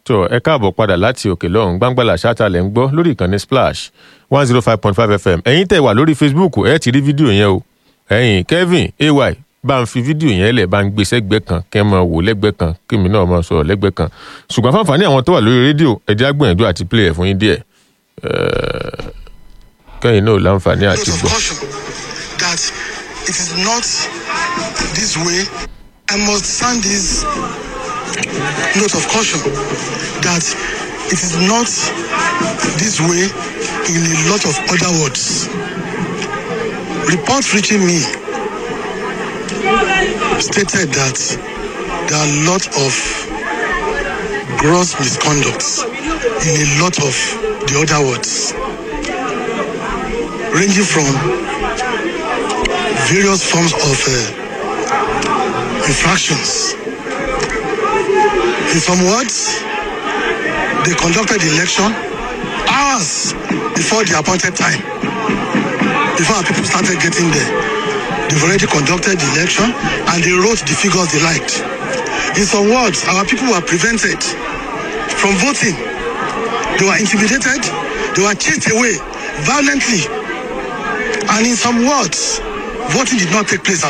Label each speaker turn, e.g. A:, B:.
A: tó ẹ káàbọ̀ padà láti òkè lọ́hùn gbàngbàlà ṣáàtàlẹ̀ ń gbọ́ lórí ìkànnì splash one zero five point five fm ẹ̀yin tẹ̀ wà lórí facebook ẹ ti rí fídíò yẹn o ẹ̀yin kevin ay bá ń fi fídíò yẹn lẹ̀ bá ń gbé sẹ́gbẹ́ kan kẹ́ ẹ máa wò lẹ́gbẹ́ kan kí mi náà máa sọ̀rọ̀ lẹ́gbẹ́ kan ṣùgbọ́n fáǹfààní àwọn tó wà lórí rédíò ẹ̀jẹ̀ agbẹ̀yànjú àti play ẹ̀ fún yín díẹ̀ kẹ́yìn náà láǹfààní àti
B: note of
A: gbọ́.
B: caution that it is not this way. I must sound this note of caution that it is not this way in a lot of other words. Reports reaching me stated that there are a lot of gross misconducts in a lot of the other words ranging from various forms of uh, infractions. In some words, they conducted the election hours before the appointed time. Before our people started getting there, they've already conducted the election and they wrote the figures they liked. In some words, our people were prevented from voting. They were intimidated, they were chased away violently. And in some words, voting did not take place